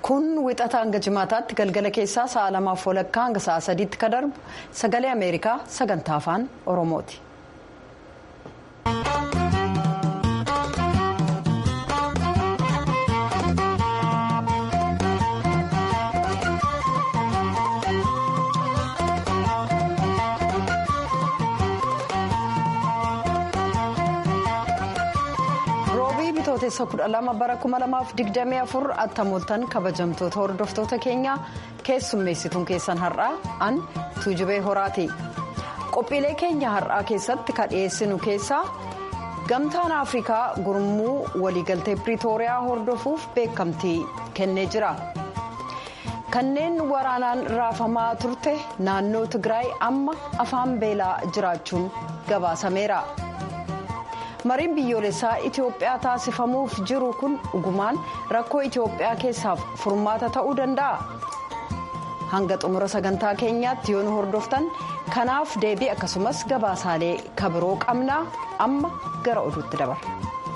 kun wixata hanga jimaataatti galgala keessaa sa'a lamaaf walakkaa hanga sa'a sadiitti ka darbu sagalee ameerikaa sagantaa afaan oromooti. bitootessa kudha lama bara kuma lamaaf digdamii afur attamooltan kabajamtoota hordoftoota keenyaa keessummeessituun keessan har'aa an tuujubee horaati qophiilee keenya har'aa keessatti ka dhiyeessinu keessaa gamtaan afrikaa gurmuu waliigaltee piriitooriyaa hordofuuf beekamtii kennee jira kanneen waraanaan raafamaa turte naannoo tigraay amma afaan beelaa jiraachuun gabaasameera. mariin biyyoolessaa itiyoophiyaa taasifamuuf jiru kun dhugumaan rakkoo itiyoophiyaa keessaaf furmaata ta'uu danda'a hanga xumura sagantaa keenyaatti yoo nu hordoftan kanaaf deebii akkasumas gabaasaalee kabiroo qabnaa amma gara oduutti dabarra.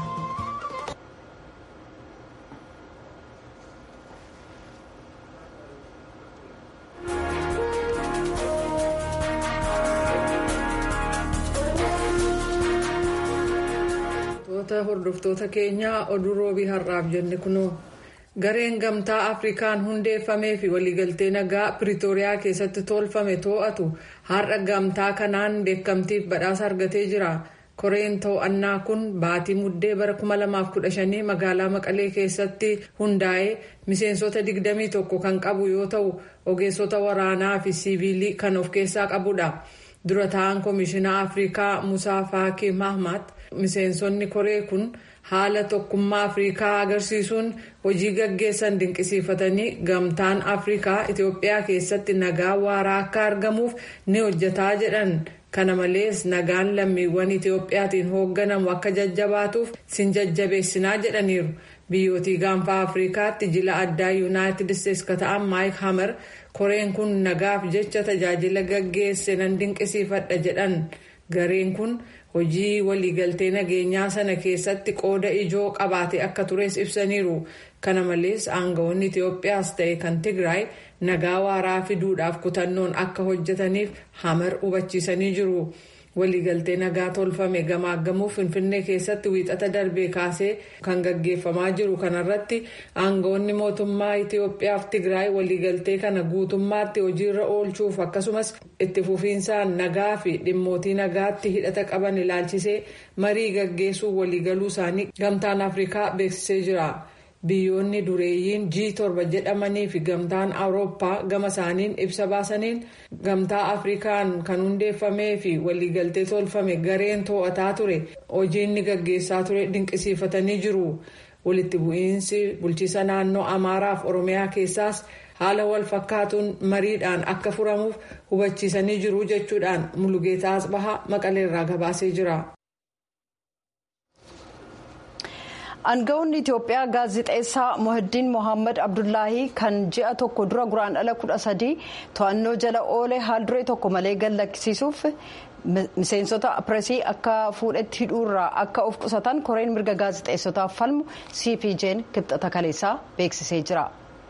hordoftoota keenyaa oduu roobii har'aaf jenne kunoo gareen gamtaa afrikaan hundeeffamee fi waliigaltee nagaa piriitooriyaa keessatti tolfame to'atu har'a gamtaa kanaan beekamtiif badhaasa argatee jira koreen to'annaa kun baatii muddee bara 2015 magaalaa maqalee keessatti hundaa'ee miseensota 21 kan qabu yoo ta'u ogeessota waraanaa fi siiviilii kan of keessaa qabudha dura ta'an koomishinaa afrikaa musaa faakii mahmat. miseensonni koree kun haala tokkummaa afrikaa agarsiisuun hojii gaggeessan dinqisiifatanii gamtaan afrikaa itiyoophiyaa keessatti nagaa waaraa akka argamuuf ni hojjetaa jedhan kana malees nagaan lammiiwwan itiyoophiyaatiin hoogganamu akka jajjabaatuuf sin jajjabeessinaa jedhaniiru biyyootii gaanfaa afrikaatti jila addaa yuunaayitid isteetsi ka ta'an maayik hamer koreen kun nagaaf jecha tajaajila gaggeesse nan dinqisiifadha jedhan gareen kun. hojii waliigaltee nageenyaa sana keessatti qooda ijoo qabaate akka tures ibsaniiru kana malees aangawoonni itiyoophiyaas ta'e kan tigraay nagaa waaraa fiduudhaaf kutannoon akka hojjetaniif hamer hubachiisanii jiru waliigaltee nagaa tolfame gamaaggamuuf finfinnee keessatti wiixata darbee kaasee kan gaggeeffamaa jiru kanarratti aangawoonni mootummaa itiyoophiyaaf tigraay waliigaltee kana guutummaatti hojiirra oolchuuf akkasumas itti fufiinsaan nagaa fi dhimmootii nagaatti hidhata qaban ilaalchisee marii gaggeessuu waliigaluu isaanii gamtaan afrikaa beeksisee jira. biyyoonni dureeyyiin g torba jedhamanii fi gamtaan awurooppaa gama isaaniin ibsa baasaniin gamtaa afrikaan kan hundeeffamee fi waliigaltee tolfame gareen to'ataa ture hojiin ni gaggeessaa ture dinqisiifatanii jiru walitti bu'iinsi bulchiisa naannoo amaaraaf oromiyaa keessaas haala wal fakkaatuun mariidhaan akka furamuuf hubachiisanii jiru jechuudhaan mulugeetaa asbahaa maqaleerraa gabaasee jira. Aangawoonni Itoophiyaa gaazixeessaa Mohiddiin Mohaammed Abdullaahii kan ji'a tokko dura guraandhala kudha sadii to'annoo jala oole haalduree tokko malee gallakkisiisuuf miseensota pireesii akka fuudhetti hidhuurraa akka of qusatan koreen mirga gaazixeessotaaf falmu cpj'n kibxata kaleessaa beeksisee jira.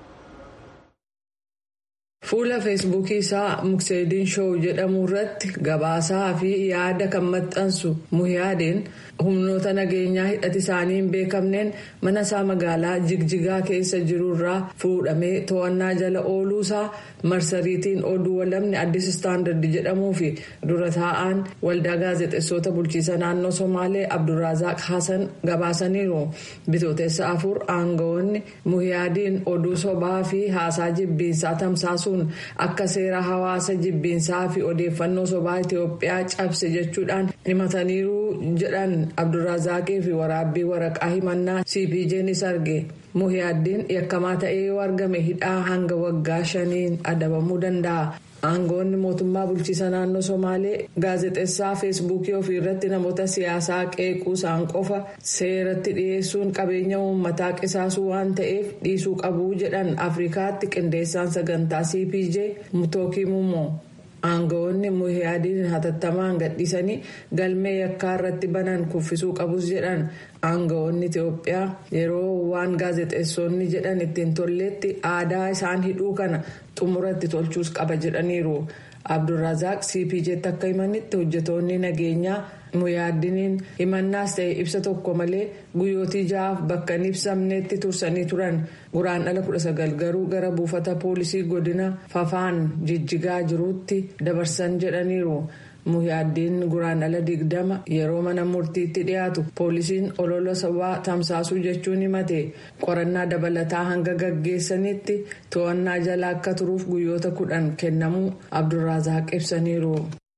fuula feesbuukii isaa mukseediin shoow jedhamu irratti gabaasaa fi yaada kan maxxansu muhiyaadeen humnoota nageenyaa hidhati isaanii hin beekamneen mana isaa magaalaa jigjigaa keessa jirurraa fuudhamee to'annaa jala ooluusaa marsariitiin oduu walamni addis istaandard jedhamuu fi dura taa'aan waldaa gaazexeessota bulchiisa naannoo somaalee abdurrazaaq hasan gabaasaniiru bitootessa afur aangawoonni muhiyaadiin oduu sobaa fi haasaa jibbiinsaa tamsaasuun akka seera hawaasa jibbiinsaa fi odeeffannoo sobaa itiyoophiyaa cabse jechuudhaan himataniiru jedhan abdurrazaaqii fi waraabbii waraqaa himannaa cpjnis arge muhiyaaddiin yakkamaa ta'ee yoo argame hidhaa hanga waggaa shaniin adabamuu danda'a. aangoonni mootummaa bulchiisa naannoo somaalee gaazexeessaa feesbuukii ofii irratti namoota siyaasaa qeequu isaan qofa seeratti dhiyeessuun qabeenya uummataa qisaasuu waan ta'eef dhiisuu qabuu jedhan afrikaatti qindeessaan sagantaa cpj mutookii mummoo aangawoonni muhiyaadiin hatattamaan gadhiisanii galmee yakkaa irratti banan kuffisuu qabus jedhan aangawoonni itiyoophiyaa yeroo waan gaazexeessonni jedhan ittiin tolleetti aadaa isaan hidhuu kana xumuratti tolchuus qaba jedhaniiru abdulrazaaq cpjtti akka himanitti hojjetoonni nageenyaa muyaadiniin himannaas ta'e ibsa tokko malee guyyootii ja'aaf bakka hin ibsamnetti tursanii turan guraandhala 19 garuu gara buufata poolisii godina fafaan jijjigaa jiruutti dabarsan jedhaniiru. muhiyaaddiin guraandhala digdama yeroo mana murtiitti dhiyaatu poolisiin olola sabaa tamsaasuu jechuun himate qorannaa dabalataa hanga gaggeessanitti to'annaa jala akka turuuf guyyoota kudhan kennamuu abdulrazaaq ibsaniiru.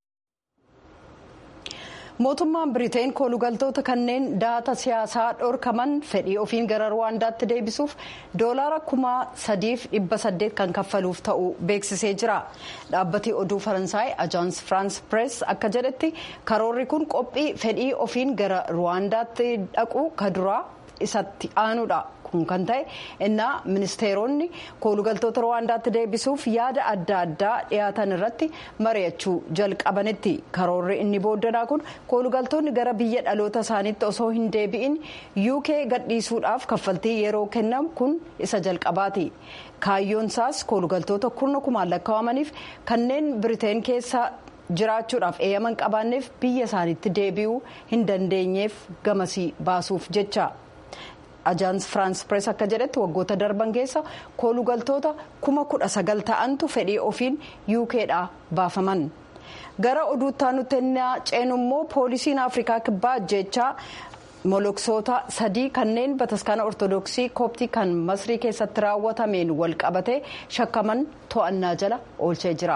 mootummaan biriteen koolugaltoota kanneen daata siyaasaa dhorkaman fedhii ofiin gara ruwaandaatti deebisuuf doolaara kuma sadiif dhibba saddeet kan kaffaluuf ta'u beeksisee jira dhaabbati oduu faransaay ajaans firaans pirees akka jedhetti karoorri kun qophii fedhii ofiin gara ruwaandaatti dhaqu kaduraa isatti aanuudha. kun kan ta'e innaa ministeeronni koolugaltoota ruwaandaatti deebisuuf yaada adda addaa dhiyaatan irratti mari'achuu jalqabanitti karoorri inni booddanaa kun koolugaltoonni gara biyya dhaloota isaaniitti osoo hin deebi'in uk gadhiisuudhaaf kaffaltii yeroo kennamu kun isa jalqabaati kaayyoon isaas koolugaltoota kurna kumaan lakkaa'amaniif kanneen biriteen keessa jiraachuudhaaf eeyyaman qabaanneef biyya isaaniitti deebi'uu hin dandeenyeef gamasii baasuuf jecha. ajaans firaans pirees akka jedhetti waggoota darban keessa koolugaltoota kuma kudha sagal ta'antu fedhii ofiin yuukeedhaa baafaman gara oduuttaa nutti ceenu immoo poolisiin afrikaa kibbaa jechaa moloksoota sadii kanneen bataskaana ortodoksii kooptii kan masrii keessatti raawwatameen wal qabatee shakkaman to'annaa jala oolchee jira.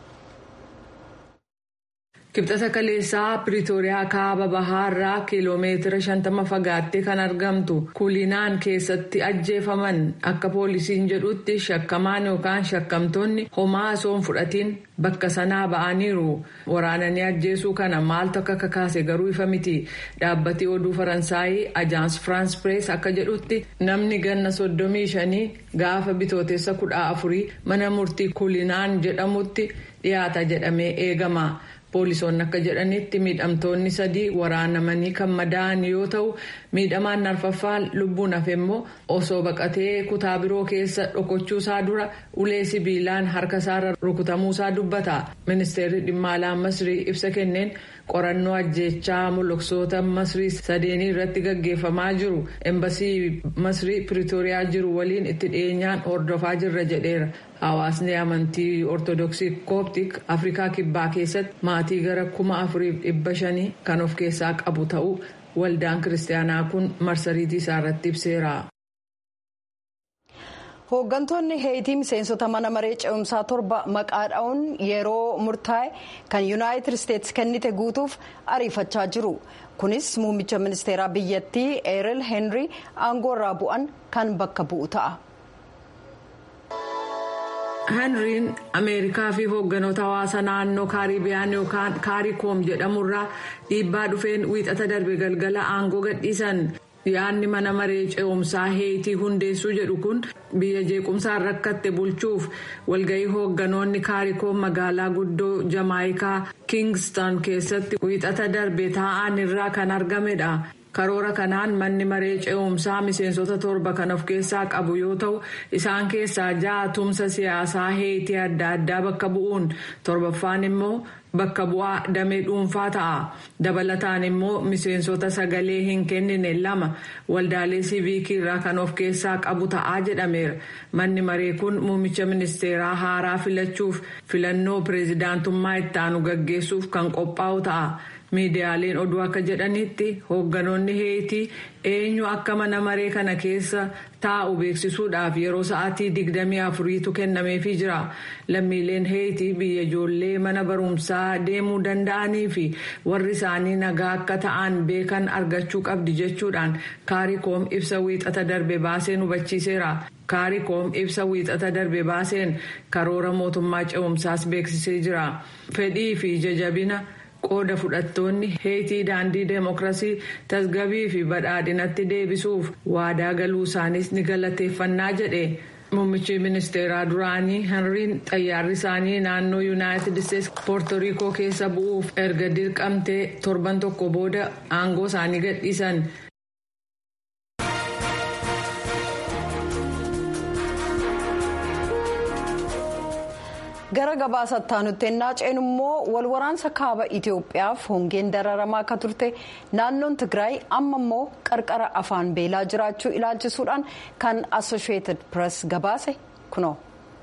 kibxata kaleessaa piriitooriyaa kaaba bahaarraa kiiloomeetira 50 fagaattee kan argamtu kulinaan keessatti ajjeefaman akka poolisiin jedhutti shakkamaan yookaan shakkamtoonni homaa osoo hin fudhatiin bakka sanaa ba'aniiru waraananii ajjeesuu kana maaltu akka kakaase garuu ifa miti dhaabbati oduu faransaayii ajaans firaans pirees akka jedhutti namni ganna 35 gaafa bitootessa 14 mana murtii kulinaan jedhamutti dhiyaata jedhamee eegama. poolisoonni akka jedhanitti miidhamtoonni sadii waraanamanii kan madaa'an yoo ta'u miidhamaan arfaffaan lubbuun hafe immoo osoo baqatee kutaa biroo keessa dhokochuusaa dura ulee sibiilaan harka isaarra rukutamuusaa dubbata ministeerri dhimma alaa masrii ibsa kenneen qorannoo ajjeechaa moloksoota masrii sadeenii irratti gaggeeffamaa jiru embasii masrii piriitooriyaa jiru waliin itti dhiyeenyaan hordofaa jirra jedheera. hawaasni amantii ortodoksii kooptik afrikaa kibbaa keessatti maatii gara kuma afuriif dhibba shanii kan of keessaa qabu ta'uu waldaan kiristaanaa kun marsariitii isaa irratti ibseera. hooggantoonni heetii miseensota mana maree ce'umsaa torba maqaa dha'uun yeroo murtaa'e kan yuunaayitid isteetsi kennite guutuuf ariifachaa jiru kunis muummicha ministeeraa biyyattii eeril heenrii aangoo irraa bu'an kan bakka bu'u ta'a. henriin ameerikaa fi hoogganoota hawaasa naannoo kaaribiyaan yookaan kaarikoom jedhamurraa dhiibbaa dhufeen wiixata darbe galgala aangoo gadhiisan yaadni mana maree ce'umsaa heetii hundeessuu jedhu kun biyya jeequmsaan rakkatte bulchuuf walgahii hoogganoonni kaarikoom magaalaa guddoo jamaayikaa kingston keessatti wiixata darbe taa'an irraa kan argamedha. karoora kanaan manni maree ce'umsaa miseensota torba kan of keessaa qabu yoo ta'u isaan keessaa ja'a tumsa siyaasaa heetii adda addaa bakka bu'uun torbaffaan immoo bakka bu'aa damee dhuunfaa ta'a dabalataan immoo miseensota sagalee hin kennine lama waldaalee siiviikii irraa kan of keessaa qabu ta'aa jedhameera manni maree kun muummicha ministeeraa haaraa filachuuf filannoo pireezidaantummaa ittaanu gaggeessuuf kan qophaa'u ta'a. miidiyaaleen oduu akka jedhanitti hoogganoonni heetii eenyu akka mana maree kana keessa taa'u beeksisuudhaaf yeroo sa'aatii digdamii afuriitu kennameefii jira lammiileen heetii biyya ijoollee mana barumsaa deemuu danda'anii fi warri isaanii nagaa akka ta'an beekan argachuu qabdi jechuudhaan kaarikoom ibsa wiixata darbe baaseen hubachiiseera. kaarikoom ibsa wiixata darbe baaseen karoora mootummaa ce'umsaas beeksisee jira fedhii fi jajabina. qooda fudhattoonni heetii daandii deemokiraasii tasgabii fi badhaadhinatti deebisuuf waadaa galuu isaaniis ni galateeffannaa jedhe Muummichi ministeeraa duraanii Henriin xayyaarri isaanii naannoo Yuunaayitid Isteetsi Poortoriikoo keessa bu'uuf erga dirqamtee torban tokko booda aangoo isaanii gadhiisan. gara gabaasattaa nutti ennaa ceenu immoo wal waraansa kaaba itiyoophiyaaf hongeen dararamaa akka turte naannoon tigraay amma immoo qarqara afaan beelaa jiraachuu ilaalchisuudhaan kan assosheetid pirees gabaase kunoo.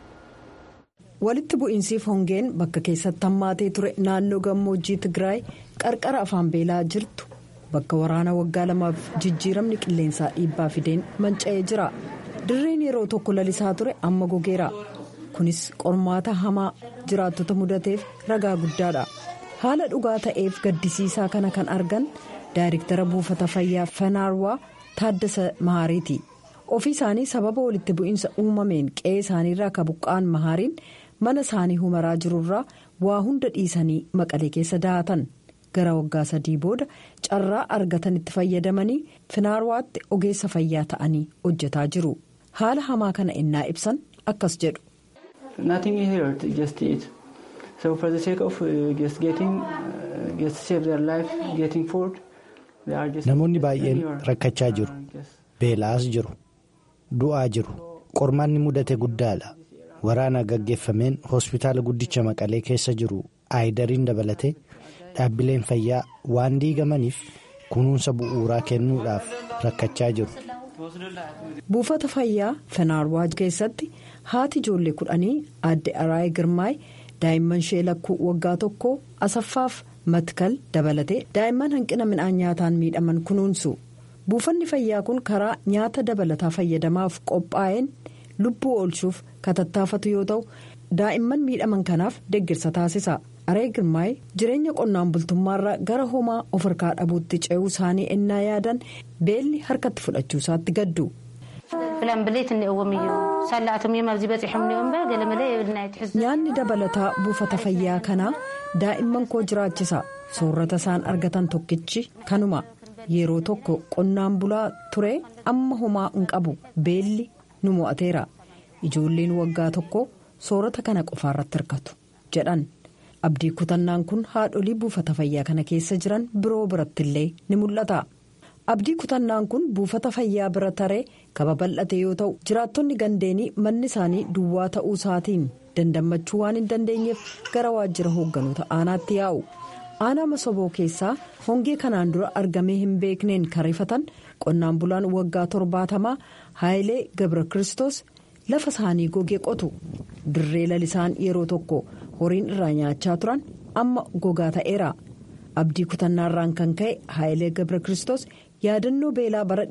walitti bu'iinsiif hongeen bakka keessatti hammaatee ture naannoo gammoojjii tigraay qarqara afaan beelaa jirtu bakka waraana waggaa lamaaf jijjiiramni qilleensaa dhiibbaa fideen manca'ee jira dirreen yeroo tokko lalisaa ture amma gogeera. kunis qormaata hamaa jiraattota mudateef ragaa guddaadha haala dhugaa ta'eef gaddisiisaa kana kan argan daayiriktara buufata fayyaa fanaarwaa taaddasa mahaariiti ofii isaanii sababa walitti bu'iinsa uumameen qe'ee isaaniirraa ka buqqa'an mahaariin mana isaanii humaraa jirurraa waa hunda dhiisanii maqalee keessa daatan gara waggaa sadii booda carraa argatanitti fayyadamanii fanaarwaatti ogeessa fayyaa ta'anii hojjetaa jiru haala hamaa kana innaa ibsan akkas jedhu. Nothing here, just eat. So for the sake of uh, just getting, uh, just save their life, getting food, they are just. Namoonni baay'een rakkachaa jiru. Beela'aas jiru. Du'aa jiru. Qormaanni mudate guddaadha. Waraana gaggeeffameen hospitaala guddicha maqalee keessa jiru aayidariin dabalatee dhaabbileen fayyaa waan diigamaniif kunuunsa bu'uuraa kennuudhaaf rakkachaa jiru. buufata fayyaa fenaarwaa keessatti haati ijoollee kudhanii aadde araayee girmaay daa'imman ishee lakkuu waggaa tokko asaffaaf matkal dabalatee daa'imman hanqina midhaan nyaataan miidhaman kunuunsu buufanni fayyaa kun karaa nyaata dabalataa fayyadamaaf qophaa'een lubbuu oolchuuf katattaafatu yoo ta'u daa'imman miidhaman kanaaf deeggarsa taasisa. aree girmaay jireenya qonnaan bultummaarraa gara homaa of harkaa dhabuutti ce'uu isaanii ennaa yaadan beelli harkatti fudhachuu isaatti gaddu. nyaanni dabalataa buufata fayyaa kanaa daa'imman koo jiraachisa soorata isaan argatan tokkichi kanuma yeroo tokko qonnaan bulaa ture amma homaa hin qabu beelli nu mo'ateera ijoolleen waggaa tokko soorata kana qofaarratti hirkatu jedhan. abdii kutannaan kun haadholii buufata fayyaa kana keessa jiran biroo birattillee ni mul'ata abdii kutannaan kun buufata fayyaa bira taree kaba bal'ate yoo ta'u jiraattonni gandeenii manni isaanii duwwaa ta'uu isaatiin dandammachuu waan hin dandeenyeef gara waajjira hoogganoota aanaatti yaa'u aanaa masoboo keessaa hongee kanaan dura argamee hin beekneen kan rifatan qonnaan bulaan waggaa torbaatamaa haayilee gabra kiristoos lafa isaanii gogee qotu dirree lalisaan yeroo tokko. horiin irraa nyaachaa turan amma gogaa ta'eera abdii kutannaarraan kan ka'e haayilee gabra kiristoos yaadannoo beelaa bara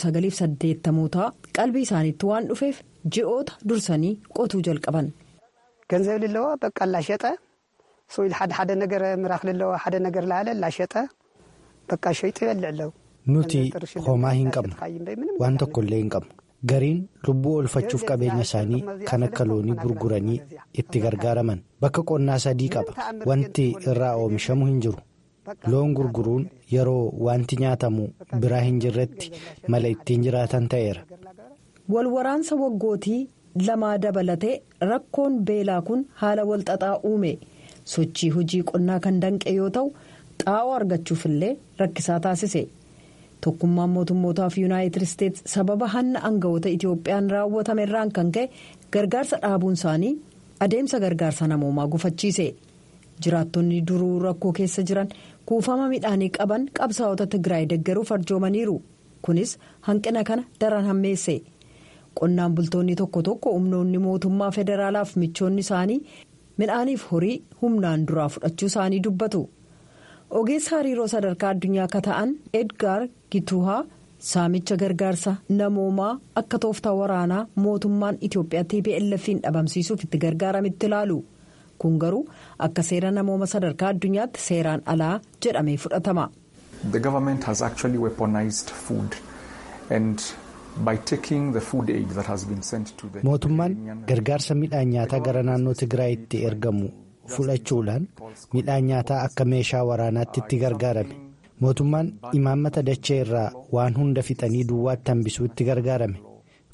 1980 qalbii isaaniitti waan dhufeef ji'oota dursanii qotuu jalqaban. ገንዘብ ልለዎ በቃ ላሸጠ ሰው ሓደ ሓደ ነገር ምራክ ልለዎ ሓደ ነገር ላለ ላሸጠ በቃ ሸይጡ ይበልዕ ኣለው nuti homaa hin qabnu waan tokkollee hin qabnu gariin lubbuu oolfachuuf qabeenya isaanii kan akka loonii gurguranii itti gargaaraman bakka qonnaa sadii qaba wanti irraa oomishamu hin jiru loon gurguruun yeroo wanti nyaatamu biraa hin jirretti mala ittiin jiraatan ta'eera. walwaraansa waggootii lamaa dabalatee rakkoon beelaa kun haala walxaxaa uume sochii hojii qonnaa kan danqe yoo ta'u xaa'oo argachuufillee rakkisaa taasise. tokkummaan mootummootaaf yuunaayitid isteetsi sababa hanna aangawoota itiyoophiyaan raawwatame irraan kan ka'e gargaarsa dhaabuun isaanii adeemsa gargaarsa namoomaa gufachiise jiraattonni duruu rakkoo keessa jiran kuufama midhaanii qaban qabsaa'ota tigraay deggeruuf arjoomaniiru kunis hanqina kana daran hammeesse qonnaan bultoonni tokko tokko humnoonni mootummaa federaalaaf michoonni isaanii midhaaniif horii humnaan duraa fudhachuu isaanii dubbatu. ogeessa hariiroo sadarkaa addunyaa akka ta'an edgaar gituhaa saamicha gargaarsa namoomaa akka tooftaa waraanaa mootummaan itiyoophiyaa tplf'n dhabamsiisuuf itti gargaaramitti ilaalu kun garuu akka seera namooma sadarkaa addunyaatti seeraan alaa jedhamee fudhatama. The government has actually weaponized food and by taking the food aid that has been sent to the. mootummaan gargaarsa midhaan nyaataa gara naannoo tigraayitti ergamu. fudhachuudhaan midhaan nyaataa akka meeshaa waraanaatti itti gargaarame mootummaan imaammata dachee irraa waan hunda fixanii duwwaatti hambisuu itti gargaarame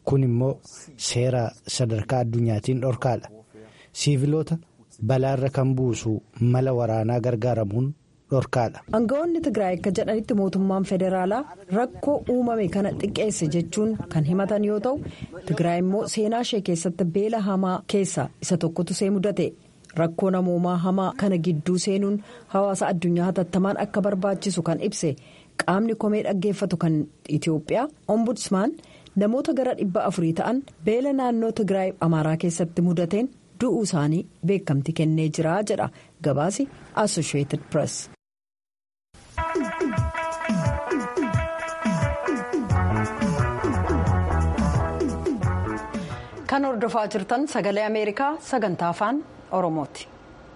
kun immoo seera sadarkaa addunyaatiin dhorkaadha siiviloota balaarra kan buusu mala waraanaa gargaaramuun dhorkaadha. Aangawoonni Tigraay akka jedhanitti mootummaan federaalaa rakkoo uumame kana xiqqeesse jechuun kan himatan yoo ta'u Tigraay immoo seenaa ishee keessatti beela hamaa keessaa isa tokkotu see mudate. rakkoo namoomaa hamaa kana gidduu seenuun hawaasa addunyaa hatattamaan akka barbaachisu kan ibse qaamni komee dhaggeeffatu kan itiyoophiyaa ombudsman namoota gara dhibba afurii ta'an beela naannoo tigraay amaaraa keessatti mudateen du'uu isaanii beekamti kennee jira jedha gabaasi associated press. kan hordofaa jirtan sagalee ameerikaa sagantaa afaan oromooti.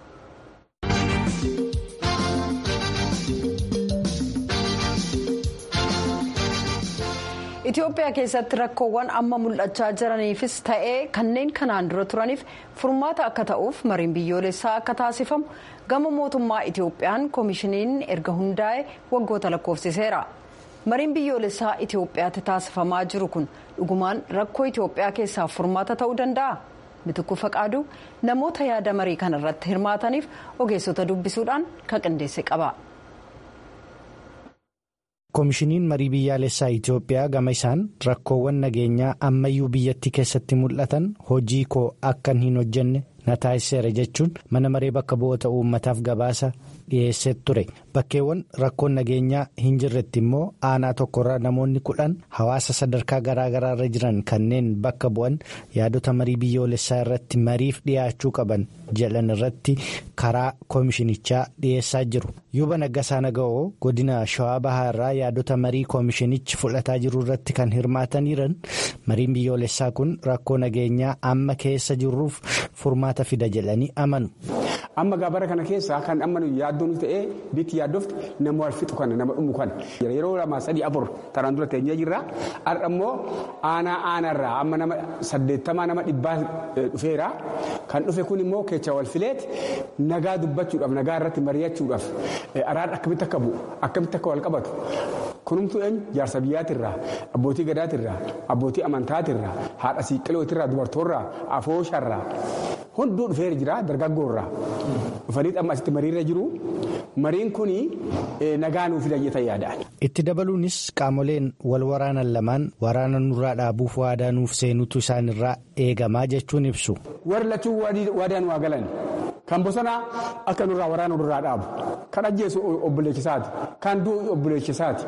Itoophiyaa keessatti rakkoowwan amma mul'achaa jiraniifis ta'ee kanneen kanaan dura turaniif furmaata akka ta'uuf mariin biyyoolessaa akka taasifamu gama mootummaa Itoophiyaan koomishiniin erga hundaa'e waggoota lakkoofsiseera. mariin biyyoolessaa Itoophiyaatti taasifamaa jiru kun dhugumaan rakkoo Itoophiyaa keessaaf furmaata ta'uu danda'a. Mitikuu Faqaaduu namoota yaada marii kana irratti hirmaataniif ogeessota dubbisuudhaan kan qindeesse qaba. koomishiniin marii biyyaalessaa Itoophiyaa gama isaan rakkoowwan nageenyaa ammayyuu biyyattii keessatti mul'atan hojii koo akkan hin hojjenne na taasiseera jechuun mana maree bakka bu'oota uummataaf gabaasa dhiyeessee ture bakkeewwan rakkoon nageenyaa hin jirretti immoo aanaa tokkorraa namoonni kudhan hawaasa sadarkaa garaagaraa irra jiran kanneen bakka bu'an yaadota marii biyyoolessaa irratti mariif dhiyaachuu qaban jedhan irratti karaa koomishinichaa dhiyeessaa jiru yuuba naggasaa naga'oo godina shawaa bahaa irraa yaadota marii koomishinichi fudhataa jiru irratti kan hirmaataniiran mariin biyyoolessaa kun rakkoo nageenyaa amma keessa jirruuf furmaata fida jedhanii amanu. amma gaabara kana keessaa kan amma yaaddoon ta'ee bitti yaaddofte nama wal fixu kana nama dhumu kana yeroo lama sadii afur taraan dura teenyee jirra har'a immoo aanaa aanaarraa amma nama saddeettamaa nama dhibbaa dhufeera kan dhufe kun immoo kecha wal fileet nagaa dubbachuudhaaf nagaa irratti mari'achuudhaaf araara akkamitti akka bu'u akkamitti akka wal qabatu kunumtuu eenyu jaarsa biyyaatirraa abbootii gadaatirraa abbootii amantaatirraa haadha siiqqilootirraa dubartoorraa afoosharraa hunduu dhufeera jira dargaggoorraa dhufanii amma asitti mariirra jiru mariin kun nagaa nuuf fida jedhee yaadaan. itti dabaluunis qaamoleen wal waraanan lamaan waraana nurraa dhaabuuf waadaa nuuf seenutu isaanirraa eegamaa jechuun ibsu. warri lachuu waadaan waa galan kan bosonaa akka nurraa waraana nurraa dhaabu kan ajjeesu obboleechisaati kan du'u obboleechisaati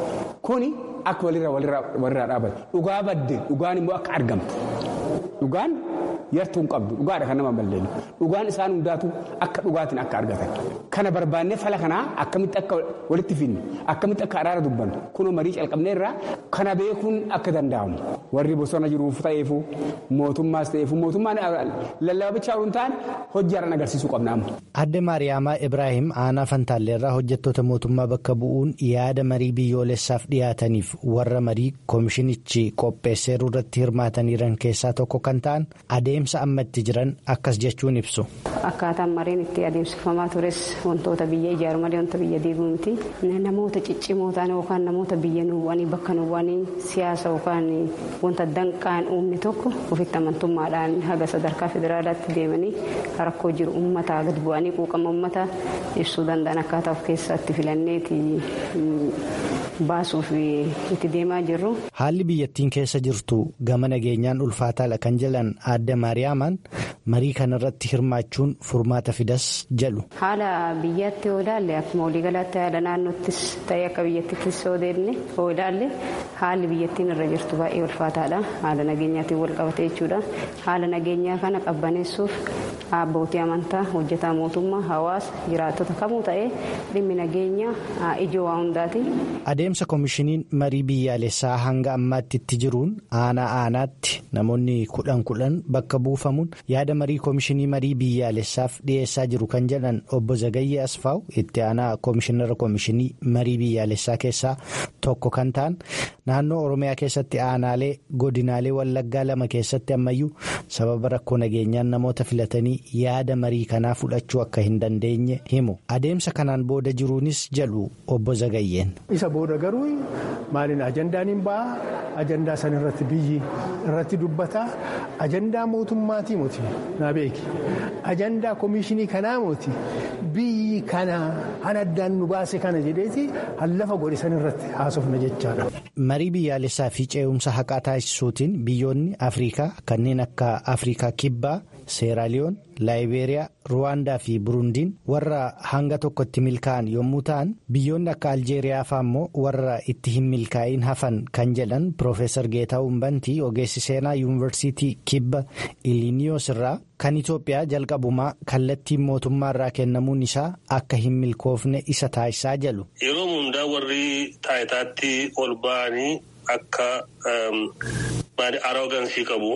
kuni akka walirraa dhaabate dhugaa badde dhugaan immoo akka argamtu dhugaan. yartuu hin qabdu dhugaadha kan nama balleenu dhugaan isaan hundaatu akka dhugaatiin akka argatan kana barbaannee fala kanaa akkamitti akka walitti finne akkamitti akka araara dubbannu kunoo marii calqabnee irraa kana beekuun akka danda'amu warri bosona jiruuf ta'eefu mootummaas ta'eefu mootummaan lallabichaa hin taane hojjaadhaan agarsiisuu qabna amma. Adde Maariyaamaa Ibraahim aanaa Fantaalleerraa hojjettoota mootummaa bakka bu'uun yaada marii biyyoolessaaf dhiyaataniif warra marii koomishinichi qopheesseeru irratti hirmaataniiran keessaa tokko kan ta'an adeemsa ammatti jiran akkas jechuun ibsu. Akkaataan mariin itti adeemsifamaa tures wantoota biyya ijaaru malee wanta biyya diiguu miti. Namoota ciccimoo ta'an yookaan namoota biyya nuwwanii bakka nuwwanii siyaasa yookaan wanta danqaan uumne tokko ofitti amantummaadhaan haga sadarkaa federaalaatti deemanii rakkoo jiru uummataa gad bu'anii quuqama uummataa ibsuu danda'an akkaataa of keessatti filanneeti baasuuf itti deemaa jirru. Haalli biyyattiin keessa jirtu gama nageenyaan ulfaataadha kan jedhan adde maariyaamaan marii kanarratti hirmaachuun furmaata fidas jedhu. Haala biyyaatti yoo ilaalle akkuma waliigalaatti haala naannoottis ta'ee akka biyyattiittis yoo deemne yoo ilaalle haalli biyyattiin irra jirtu baay'ee ulfaataadha. Haala nageenyaatiin wal qabate jechuudha. Haala nageenyaa kana qabbaneessuuf abbootii amantaa hojjetaa mootummaa hawaasa jiraattota kamuu ta'ee dhimmi nageenya ijoo waa hundaati. Adeemsa koomishiniin marii biyyaalessaa hanga ammaatti itti jiruun aanaa aanaatti namoonni kudhan kudhan bakka buufamuun yaada marii koomishinii marii biyyaalessaaf dhiyeessaa jiru kan jedhan obbo Zagayyee Asfaaw itti aanaa koomishinara koomishinii marii biyyaalessaa keessaa tokko kan ta'an naannoo Oromiyaa keessatti aanaalee godinaalee Wallaggaa lama keessatti ammayyuu sababa rakkoo nageenyaan namoota filatanii yaada marii kanaa fudhachuu akka hin dandeenye himu adeemsa kanaan booda jiruunis jedhu obbo Zagayyeen. Isa booda garuu maaliin ajandaan hin ba'a ajandaa san irratti biyyi irratti dubbata ajandaa mootummaatii moti naa beeki ajandaa koomishinii kanaa moti biyyi kana han addaan nu baase kana jedheeti hallafa godhe san irratti haasofna jechaadha. marii biyyaalessaa fi ce'umsa haqaa taasisuutiin biyyoonni afriikaa kanneen akka afriikaa kibbaa seeraaliyoon laayibeeriyaa ruwaandaa fi burundiin warra hanga tokkotti milkaa'an yommuu ta'an biyyoonni akka aljeeriyaa fa'aa immoo warra itti hin milkaa'in hafan kan jedhan piroofeesar geetaawun bantii ogeessi seenaa yuunivarsiitii kibba iliiniyoos irraa kan itoophiyaa jalqabumaa kallattiin mootummaa irraa kennamuun isaa akka hin milkoofne isa taasisaa jedhu. yeroo hundaa warri taayitaatti ol ba'anii akka aroogansii qabu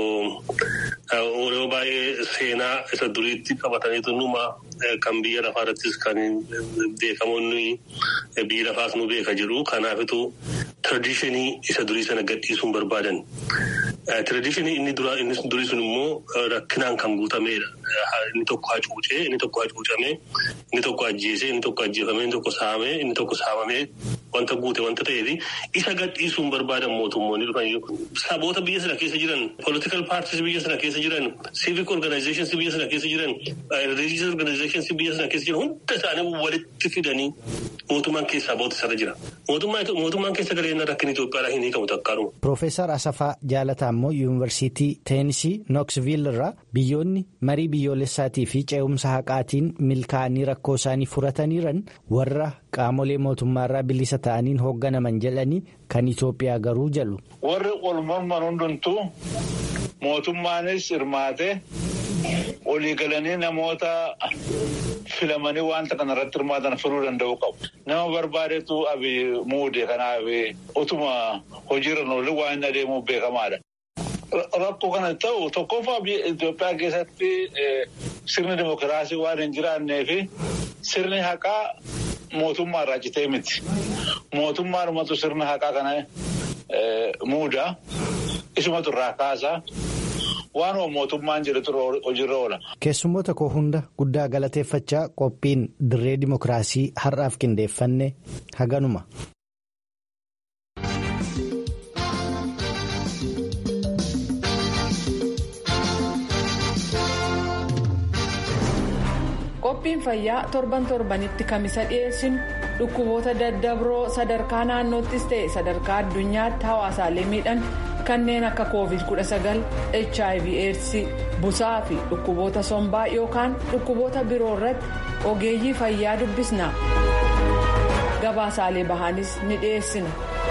yeroo baay'ee seenaa isa duriitti qabataniitu numa kan biyya lafaa irrattis kan beekamoonni biyya lafaas nu beeka jiru kanaafitu tradishinii isa durii sana gadhiisuun barbaadan. Tradishinii inni durii sun immoo rakkinaan kan guutameedha. Inni tokko hacuucee, inni tokko hacuucamee, inni tokko ajjeesee, inni tokko ajjeefamee, inni tokko saamee, inni tokko saamamee wanta guute wanta ta'eefi isa gadhiisuun barbaadan mootummoonni dhufan saboota biyya sana keessa jiran, political parties biyya sana keessa jiran, civic organizations biyya sana keessa jiran, religious organizations biyya sana keessa jiran hunda isaanii walitti fidanii mootummaan keessaa bahutu sana jira. Mootummaan keessa galee rakkin Itoophiyaadhaa hin hiikamu takkaadhuma. Piroofeesar Asafaa Jaalataa immoo yuunivarsiitii Teenisii Nooksviil irraa biyyoonni marii biyyoolessaatii fi ce'umsa haqaatiin milkaa'anii rakkoo isaanii furataniiran warra qaamolee mootummaarraa bilisa ta'aniin hoogganaman jedhanii kan Itoophiyaa garuu jedhu. Warri ol morman hundumtuu mootummaanis hirmaate olii galanii namoota filamanii wanta kana irratti hirmaatan furuu danda'uu qabu. Nama barbaadetu abi muude kanaaf utuma hojiirra oollee waan inni adeemuuf beekamaadha. Rakkoo kana ta'u tokkoffaa Itoophiyaa keessatti sirni dimokiraasii waan hin jiraannee fi sirni haqaa mootummaa irraa citee miti. Mootummaadhumatu sirna haqaa kana muuda. Isumatu irraa kaasa. Waanuma mootummaan jedhutu hojiirra oola. Keessummoota koo hunda guddaa galateeffachaa qophiin dirree dimokiraasii har'aaf qindeeffanne haganuma. qophiin fayyaa torban torbanitti kamisa dhiyeessinu dhukkuboota daddabroo sadarkaa naannoottis ta'e sadarkaa addunyaatti hawaasaalee miidhan kanneen akka covid 19 hiv aids busaa fi dhukkuboota sombaa yookaan dhukkuboota biroo irratti ogeeyyii fayyaa dubbisna gabaasaalee bahaanis ni dhiyeessina.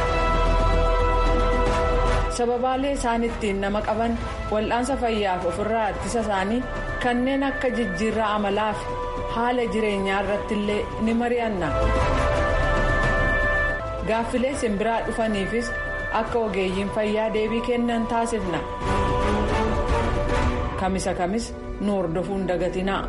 sababaalee isaan ittiin nama qaban wal'aansa fayyaaf ofirraa ittisa isaanii kanneen akka jijjiirraa amalaa fi haala jireenyaa irratti illee ni mari'anna. gaaffilee simbiraa dhufaniifis akka ogeeyyiin fayyaa deebii kennan taasifna. kamisa kamis nu hordofuun dagatinaa.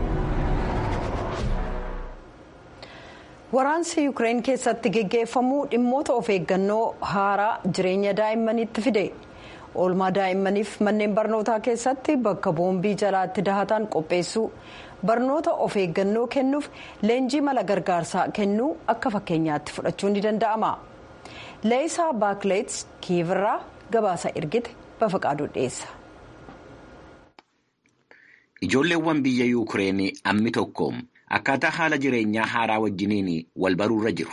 Waraansi Yuukireen keessatti geggeeffamuu dhimmoota of eeggannoo haaraa jireenya daa'immaniitti fide. Oolmaa daa'immaniif manneen barnootaa keessatti bakka boombii jalaatti dahatan qopheessuu barnoota of eeggannoo kennuuf leenjii mala gargaarsaa kennuu akka fakkeenyaatti fudhachuun ni danda'ama. Leeyisaa Baakleets Kiivirraa gabaasa ergite bafaqaaduu dhiyeessa. Ijoolleewwan biyya Yuukireen ammi tokko. Akkaataa haala jireenyaa haaraa wajjiniin wal baruurra jiru.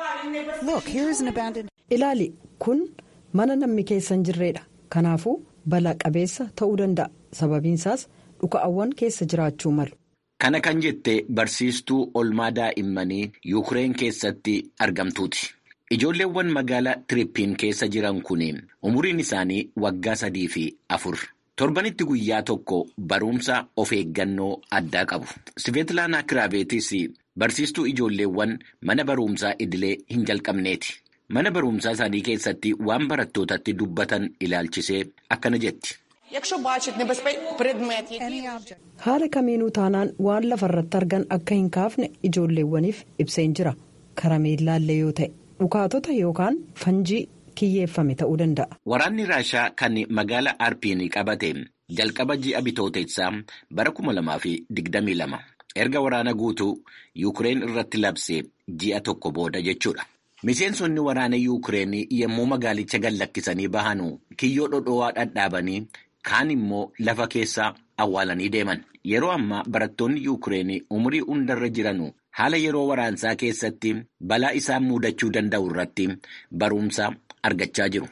Ilaali kun mana namni keessa hin jirredha. Kanaafuu balaa qabeessa ta'uu danda'a. Sababiinsaas dhuka'awwan keessa jiraachuu malu. Kana kan jette barsiistuu oolmaa daa'immanii Yuukireen keessatti argamtuuti. Ijoolleewwan magaalaa Tiriippiin keessa jiran kun umuriin isaanii waggaa sadii fi afur. Torbanitti guyyaa tokko barumsa of eeggannoo addaa qabu. Siveetlaanaa Kiraabeetis barsiistuu ijoolleewwan mana barumsaa idilee hin jalqabneeti. Mana barumsaa isaanii keessatti waan barattootatti dubbatan ilaalchisee akkana jetti. Haala kamiinuu taanaan waan lafarratti argan akka hin kaafne ijoolleewwaniif ibseen jira. Karameellaallee yoo ta'e dhukaatota yookaan fanjii. kiyyeeffame ta'uu danda'a. Waraanni Raashaa kan magaalaa Arpiin qabate jalqaba ji'a bitooteessaa bara kuma lamaa fi digdamii lama erga waraana guutuu Yuukireen irratti labsee ji'a tokko booda jechuudha. Miseensonni waraana Yuukireen yommuu magaalicha gad lakkisanii bahanu kiyyoo dhodhowaa dhadhaabanii kaan immoo lafa keessa awwaalanii deeman. Yeroo ammaa barattoonni Yuukireen umurii hundarra jiranu haala yeroo waraansaa keessatti balaa isaan mudachuu danda'u irratti barumsa argachaa jiru.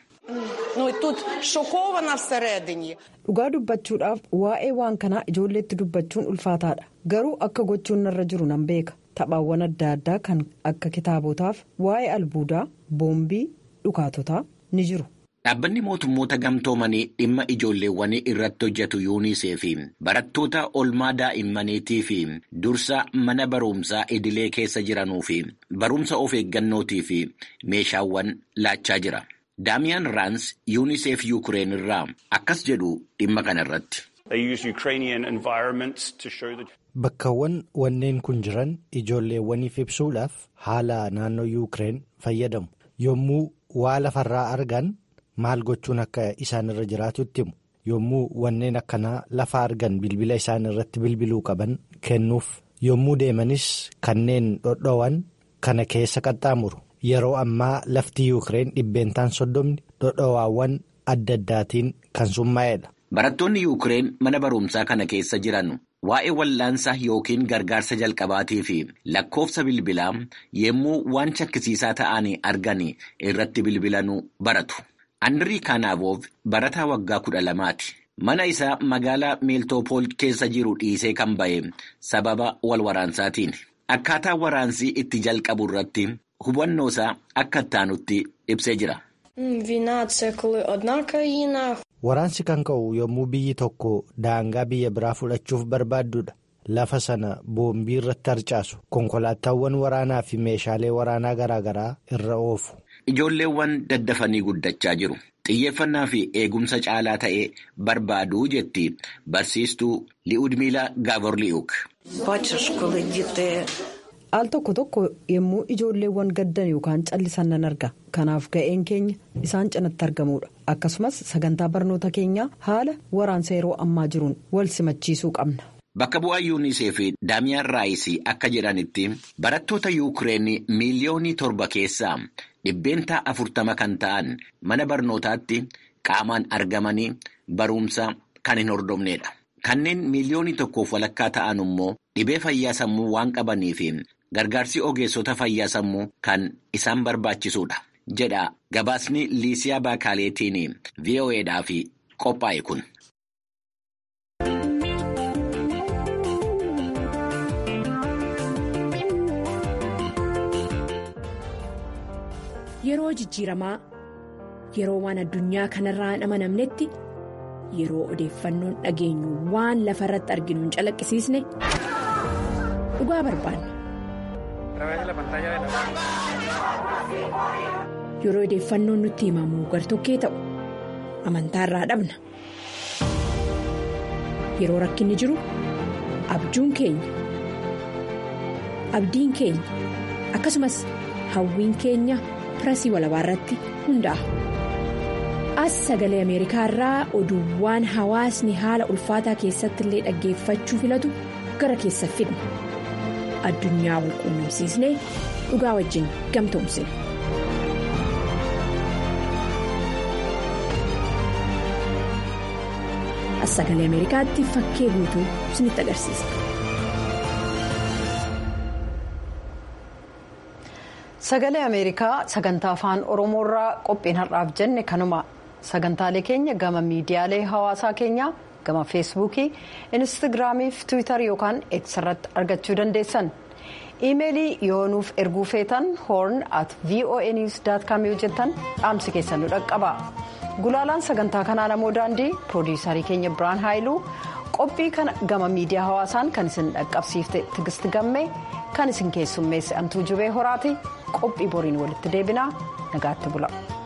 Dhugaa dubbachuudhaaf waa'ee waan kanaa ijoolleetti dubbachuun ulfaataadha. Garuu akka gochuun narra jiru nan beeka. Taphaawwan adda addaa kan akka kitaabotaaf waa'ee albuudaa, boombii, dhukaatotaa ni jiru. Dhaabbanni mootummoota gamtoomanii dhimma ijoolleewwanii irratti hojjetu yuunisee fi barattoota olmaa daa'immaniitii fi dursa mana barumsaa idilee keessa jiranuu fi barumsa of eeggannootii fi meeshaawwan laachaa jira. Daamiyaan Raans yuuniseef Yuukireen irraa akkas jedhu dhimma kana irratti. Bakkawwan wanneen kun jiran ijoolleewwaniif ibsuudhaaf haala naannoo Yuukireen fayyadamu. Yommuu waa lafarraa argan maal gochuun akka isaan irra jiraatutti himu. Yommuu wanneen akkanaa lafa argan bilbila isaan irratti bilbiluu qaban kennuuf. Yommuu deemanis kanneen dhodhowan kana keessa qaxxaamuru. Yeroo ammaa lafti Yuukireen dhibbeentaan soddomni dhodhowaawwan adda addaatiin kan summaa'edha. Barattoonni Yuukireen mana barumsaa kana keessa jiran waa'ee wal'aansa yookiin gargaarsa jalqabaatii fi lakkoofsa bilbilaa yommuu waan shakkisiisaa ta'anii argan irratti bilbilanuu baratu. Andirii Kaanaaboof barataa waggaa kudha lamaati. Mana isaa magaalaa Meeltoopool keessa jiru dhiisee kan ba'e sababa wal waraansaatiin. Akkaataa waraansii itti jalqabu irratti hubannoo isaa akka ittaanutti ibsee jira. Waraansi kan ka'u yommuu biyyi tokko daangaa biyya biraa fudhachuuf barbaaddudha. Lafa sana boombii irratti harcaasu. Konkolaataawwan waraanaa fi meeshaalee waraanaa garaagaraa irra oofu. Ijoolleewwan daddafanii guddachaa jiru. Xiyyeeffannaa fi eegumsa caalaa ta'e barbaaduu jetti barsiistuu Li'uudmiila Gaavorli'uuk. Al tokko tokko yommuu ijoolleewwan gaddan yookaan callisan nan arga. Kanaaf ga'een keenya isaan cinatti argamuudha. Akkasumas sagantaa barnoota keenyaa haala waraansa yeroo ammaa jiruun wal simachiisuu qabna. Bakka bu'aa yuunisee fi daamiyaan raayisii akka jedhanitti barattoota yuukireen miiliyoonii torba keessaa dhibbeentaa afurtama kan ta'an mana barnootaatti qaamaan argamanii barumsa kan hin hordofnedha. Kanneen miiliyoonii tokkoof walakkaa ta'an immoo dhibee fayyaa sammuu waan qabaniif gargaarsi ogeessota fayyaa sammuu kan isaan barbaachisuudha. jedha gabaasni liisiyaa baakaaleetiin vo'edhaaf qophaa'e kun. Yeroo jijjiiramaa yeroo waan addunyaa kanarraa hin amanamnetti yeroo odeeffannoon dhageenyu waan lafa irratti arginu hin calaqqisiisne dhugaa barbaanna. Yeroo odeeffannoon nutti himamu gartokkee ta'u amantaarraa dhabna. Yeroo rakkinni jiru abjuun keenya abdiin keenya akkasumas hawwiin keenya. pirasii walabaa irratti hundaa'a. As sagalee Ameerikaa irraa oduuwwan hawaasni haala ulfaataa keessatti illee dhaggeeffachuu filatu gara keessa fidna. Addunyaa wal quunnamsiisnee dhugaa wajjin gamtoomsina. As sagalee Ameerikaatti fakkee guutuu isinitti agarsiisa. Sagalee Ameerikaa sagantaa afaan Oromoorraa qophiin har'aaf jenne kanuma sagantaalee keenya gama miidiyaalee hawaasaa keenyaa gama feesbuukii instaagiraamii fi tiwiitarii yookaan eegs irratti argachuu dandeessan. iimeelii yoo nuuf erguu feetan hoorn at voanews com yoo jettan dhaamsi keessan nu dhaqqaba. Gulaalaan sagantaa kanaa namoo daandii piroodiyuusarii keenya biraan haayiluu qophii kana gama miidiyaa hawaasaan kan isin dhaqqabsiifte tigisti gammee kan isin keessummeesse antuu jubee horaati qophii boriin walitti deebinaa nagaatti bula.